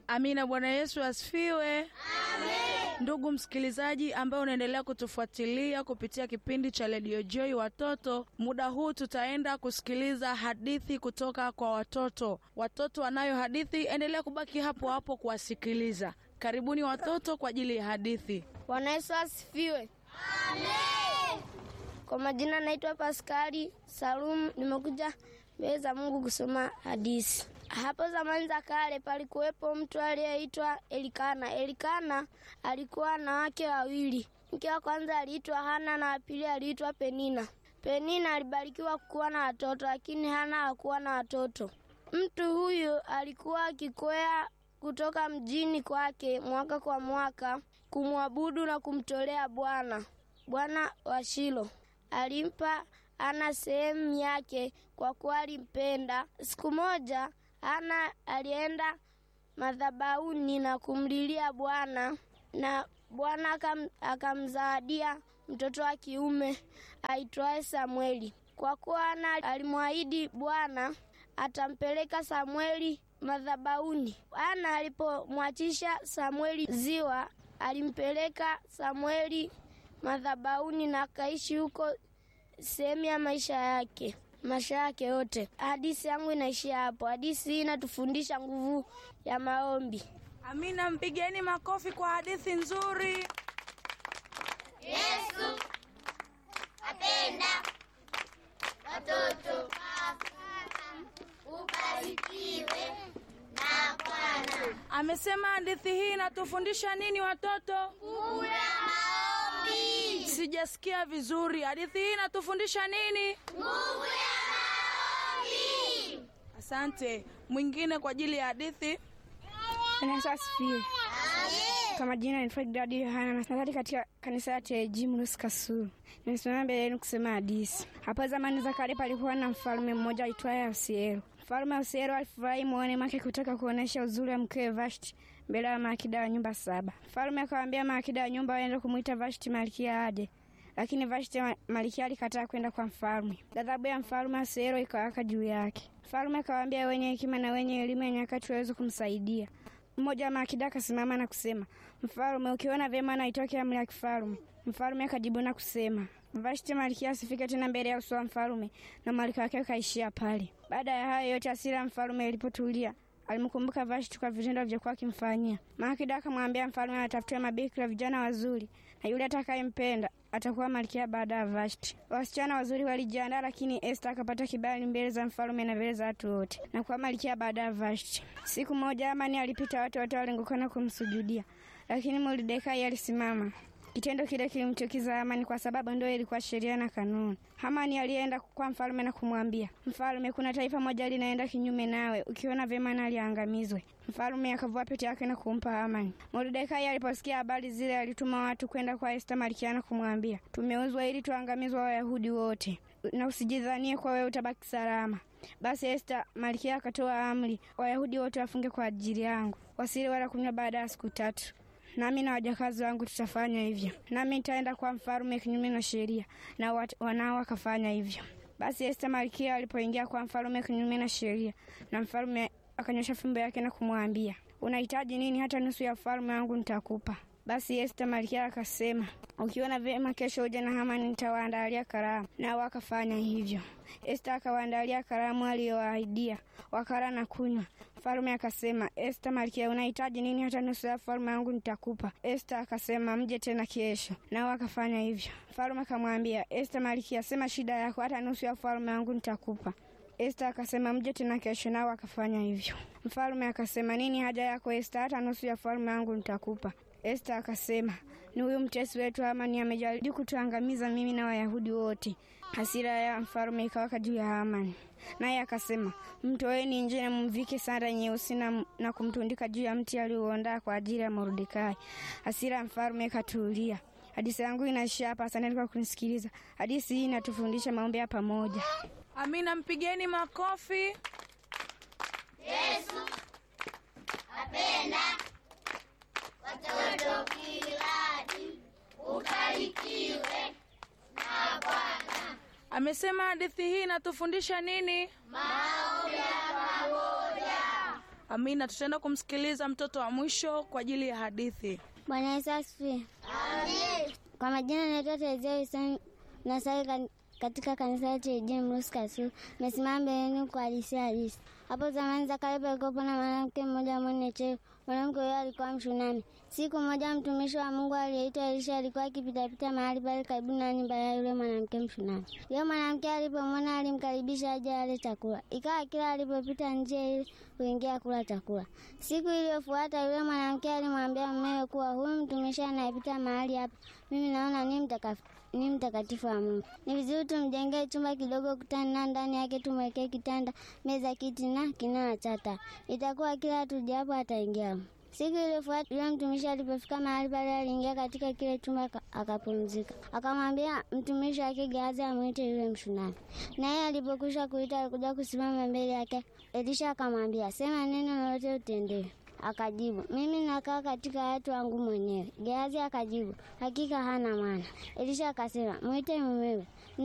Amina. Bwana Yesu asifiwe. Ndugu msikilizaji ambaye unaendelea kutufuatilia kupitia kipindi cha Radio Joy Watoto, muda huu tutaenda kusikiliza hadithi kutoka kwa watoto. Watoto wanayo hadithi, endelea kubaki hapo hapo kuwasikiliza. Karibuni watoto kwa ajili ya hadithi. Bwana Yesu asifiwe. Amen. Kwa majina naitwa Paskari Salum, nimekuja mbele za Mungu kusoma hadithi. Hapo zamani za kale palikuwepo mtu aliyeitwa Elikana. Elikana alikuwa na wake wawili. Mke wa kwanza aliitwa Hana na wa pili aliitwa Penina. Penina alibarikiwa kuwa na watoto, lakini Hana hakuwa na watoto. Mtu huyu alikuwa akikwea kutoka mjini kwake mwaka kwa mwaka kumwabudu na kumtolea Bwana. Bwana wa Shilo alimpa Hana sehemu yake kwa kuwa alimpenda. Siku moja Hana alienda madhabahuni na kumlilia Bwana, na Bwana akam, akamzawadia mtoto wa kiume aitwaye Samweli. Kwa kuwa Hana alimwahidi Bwana atampeleka Samweli madhabahuni. Hana alipomwachisha Samweli ziwa, alimpeleka Samweli madhabahuni na akaishi huko sehemu ya maisha yake maisha yake yote. Hadithi yangu inaishia hapo. Hadithi hii inatufundisha nguvu ya maombi. Amina, mpigeni makofi kwa hadithi nzuri. Yesu apenda watoto. Ubarikiwe na Bwana. Amesema hadithi hii inatufundisha nini watoto? Nguvu ya maombi. Sijasikia vizuri. Hadithi hii inatufundisha nini? Nguvu ya maombi. Asante. Mwingine kwa ajili ya hadithi. Bwana Yesu asifiwe. Kwa majina ni Fred Dadi Yohana, nasali katika kanisa la TAG Mrusi Kasulu. Nimesimama mbele yenu kusema hadithi. Hapo zamani za kale palikuwa na mfalme mmoja aitwaye Ahasuero. Mfalme Ahasuero alifurahi moyoni mwake kutaka kuonesha uzuri wa mkewe Vashti mbele ya maakida wa nyumba saba. Mfalme akawaambia maakida wa nyumba waende kumwita Vashti malkia aje, lakini Vashti ma- malkia alikataa kwenda kwa mfalme. Ghadhabu ya mfalme Ahasuero ikawaka juu yake. Mfalme akawaambia wenye hekima na wenye elimu ya nyakati waweze kumsaidia. Mmoja wa maakida akasimama na kusema, Mfalme, ukiona vyema na itoke amri ya kifalme. Mfalme akajibu na kusema, Vashti malkia asifike tena mbele ya uso wa mfalme, na malkia wake ukaishia pale. Baada ya hayo yote, hasira ya mfalme ilipotulia, alimkumbuka Vashti kwa vitendo vyokuwa akimfanyia. Maakida akamwambia mfalme atafute mabikira vijana wazuri, na yule atakayempenda atakuwa malkia baada ya Vashti. Wasichana wazuri walijiandaa, lakini Esta akapata kibali mbele za mfalme na mbele za watu wote na kuwa malkia baada ya Vashti. Siku moja Amani alipita, watu wote waliungukana kumsujudia, lakini Mordekai alisimama. Kitendo kile kilimchukiza Hamani kwa sababu ndio ilikuwa sheria na kanuni. Hamani alienda kwa mfalme na kumwambia, Mfalme, kuna taifa moja linaenda kinyume nawe, ukiona vyema na liangamizwe. Mfalme akavua pete yake na kumpa Hamani. Mordekai aliposikia habari zile, alituma watu kwenda kwa Esta malkia na kumwambia, tumeuzwa ili tuangamizwe Wayahudi wote, na usijidhanie kwa wewe utabaki salama. Basi Esta malkia akatoa amri, Wayahudi wote wafunge kwa ajili yangu, wasili wala kunywa baada ya siku tatu nami na wajakazi wangu tutafanya hivyo, nami nitaenda kwa mfalme kinyume na sheria, na wat- wanao wakafanya hivyo. Basi Esta malkia alipoingia kwa mfalme kinyume na sheria, na mfalme akanyosha fimbo yake na kumwambia, unahitaji nini? Hata nusu ya ufalme wangu nitakupa. Basi Esta malkia akasema, ukiona vyema, kesho uje na Hamani, nitawaandalia karamu. Nao wakafanya hivyo. Esta akawaandalia karamu aliyowaahidia, wakala na kunywa. Mfalme akasema, Esta malkia, unahitaji nini? Hata nusu ya ufalme wangu nitakupa. Esta akasema, mje tena kesho. Nao wakafanya hivyo. Mfalme akamwambia Esta malkia, sema shida yako, hata nusu ya ufalme wangu nitakupa. Esta akasema mje tena kesho, nao akafanya hivyo. Mfalme akasema, nini haja yako Esta? Hata nusu ya ufalme wangu nitakupa. Esta akasema, ni huyu mtesi wetu Hamani amejaribu kutuangamiza mimi na Wayahudi wote. Hasira ya mfalme ikawaka juu ya Hamani, naye akasema, mtoeni nje na mvike sanda nyeusi na, na kumtundika juu ya mti aliouandaa kwa ajili ya Mordekai. Hasira ya mfalme ikatulia. Hadithi yangu inaishia hapa. Asante kwa kunisikiliza. Hadithi hii inatufundisha maombi ya pamoja. Amina, mpigeni makofi. Yesu apenda watoto kiladi. Ubarikiwe na Bwana. Amesema hadithi hii inatufundisha nini? Maombi ya pamoja. Amina. Tutaenda kumsikiliza mtoto wa mwisho kwa ajili ya hadithi. Bwana Yesu asifiwe. Kwa majina naitwa Terezia Hussein, nasali kan- katika kanisa la TAG Mrusi Kasulu. Nimesimama mbele yenu kwa hadithi halisi. Hapo zamani za kale palikuwepo na mwanamke mmoja mwenye cheo. Mwanamke huyo alikuwa Mshunami. Siku moja mtumishi wa Mungu aliyeitwa Elisha alikuwa akipitapita mahali pale karibu na nyumba ya yule mwanamke Mshunami. Yule mwanamke alipomwona alimkaribisha aje ale chakula. Ikawa kila alipopita njia ile kuingia kula chakula. Siku iliyofuata yule mwanamke alimwambia mumewe kuwa huyu mtumishi anayepita mahali hapa, mimi naona ni mtakatifu ni mtakatifu wa Mungu. Ni vizuri tumjengee chumba kidogo kutani na ndani yake tumwekee kitanda, meza, kiti na kinara cha taa. Itakuwa kila tujapo ataingia humo. Siku iliyofuata yule mtumishi alipofika mahali pale, aliingia katika kile chumba aka- akapumzika. Akamwambia mtumishi wake Gehazi amwite yule Mshunami. Naye alipokwisha kuita, alikuja kusimama mbele yake. Elisha akamwambia, sema neno lolote utendewe. Akajibu, mimi nakaa katika watu wangu mwenyewe. Gehazi akajibu, hakika hana maana. Elisha akasema, mwite mumewe.